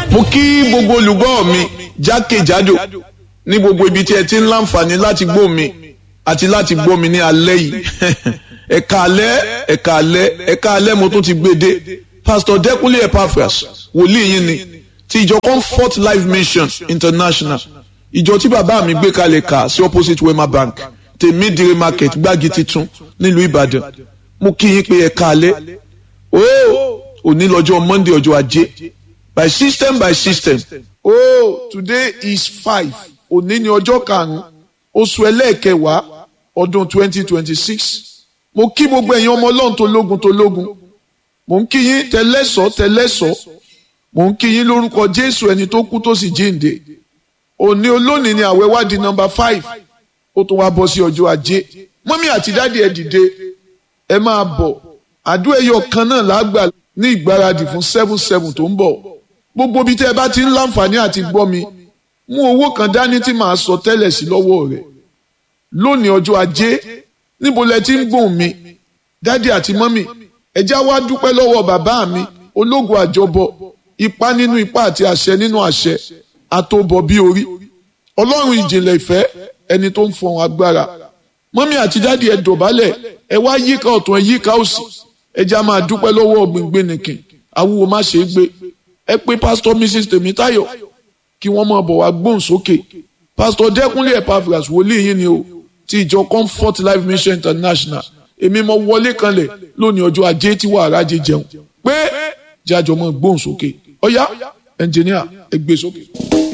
mo kí gbogbo olùgbọ́ mi jákèjádò ní gbogbo ibi tí ẹ ti ń láǹfààní láti gbọ́ mi àti láti gbọ́ mi ní alẹ́ yìí ẹ̀ka alẹ́ ẹ̀ka alẹ́ ẹ̀ka alẹ́ mo tún ti gbé dé pastor Dẹ́kúnlé Epaphras wòlíì yín ni ti ìjọ Comfort Life Mission International ìjọ tí bàbá mi gbé kalẹ̀ kà sí opposite Wema Bank tèmídìrí market gbági titun nílùú Ìbàdàn mo kí yín pé ẹ̀ka alẹ́ ooo òní lọ́jọ́ Monday ọjọ́ ajé by system by system oh today is five òní ni ọjọ́ karùn-ún oṣù ẹlẹ́ẹ̀kẹwàá ọdún twenty twenty six mo kí gbogbo ẹ̀yin ọmọ ọlọ́run tó lógun tó lógun mo ń kí yín tẹlẹ́sọ̀ tẹlẹ́sọ̀ mo ń kí yín lórúkọ jésù ẹni tó kú tó sì jíǹde òní olónìí ni àwẹ̀ wá di nọ́mbà five ó tún wá bọ́ sí ọjọ́ ajé mọ́mí àti dáàdi ẹ̀ dìde ẹ máa bọ̀ àdúrà ẹyọ kan náà lágbà ní ìgbáradì fún seven seven tó ń bọ̀ gbogbo bí tẹ́ ẹ bá ti ń láǹfààní àti gbọ́ mi mú owó kan dání tí màá sọ tẹ́lẹ̀ sí lọ́wọ́ rẹ̀ lónìí ọjọ́ ajé níbo lẹ ti ń gbóhùn mi dádì àti mọ́mì ẹjá wá dúpẹ́ lọ́wọ́ bàbá mi ológun àjọbọ ipá nínú ipá àti àṣẹ nínú àṣẹ àtòbọ̀ bí orí ọlọ́run ìjìnlẹ̀ ìfẹ́ ẹni tó ń fọhùn agbára mọ́mì àti dádì ẹ dọ̀bálẹ̀ ẹ wá yíká ọ̀tún ẹ yíká òsì ẹjá máa dúpẹ́ lọ́wọ́ ọ̀gbìngbìn nìkìn awúwo má ṣe é gbé ẹ pé pásítọ̀ mrs tèmítáyọ̀ kí wọ́n máa bọ̀ wá gbóhùn sókè pásítọ̀ dẹ́kunlé Epaphras wòlíì yín ni o ti ìjọ comfort life mission international èmi mo wọlé kanlẹ̀ lónìí ọjọ́ ajé tí wàá rájẹ jẹun pé jájọ máa gbóhùn sókè ọ̀yá ẹnjìníà ẹ gbé sókè.